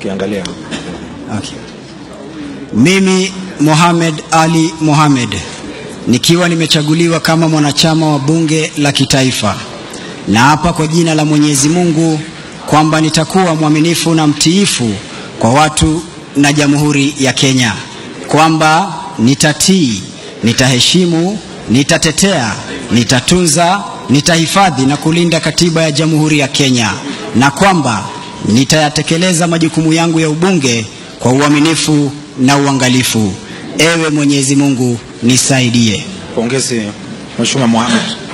ukiangalia Okay. Mimi Mohamed Ali Mohamed nikiwa nimechaguliwa kama mwanachama wa bunge la kitaifa na hapa kwa jina la Mwenyezi Mungu kwamba nitakuwa mwaminifu na mtiifu kwa watu na Jamhuri ya Kenya, kwamba nitatii, nitaheshimu, nitatetea, nitatunza, nitahifadhi na kulinda katiba ya Jamhuri ya Kenya na kwamba nitayatekeleza majukumu yangu ya ubunge kwa uaminifu na uangalifu. Ewe Mwenyezi Mungu nisaidie. pongezi Mheshimiwa Mohamed.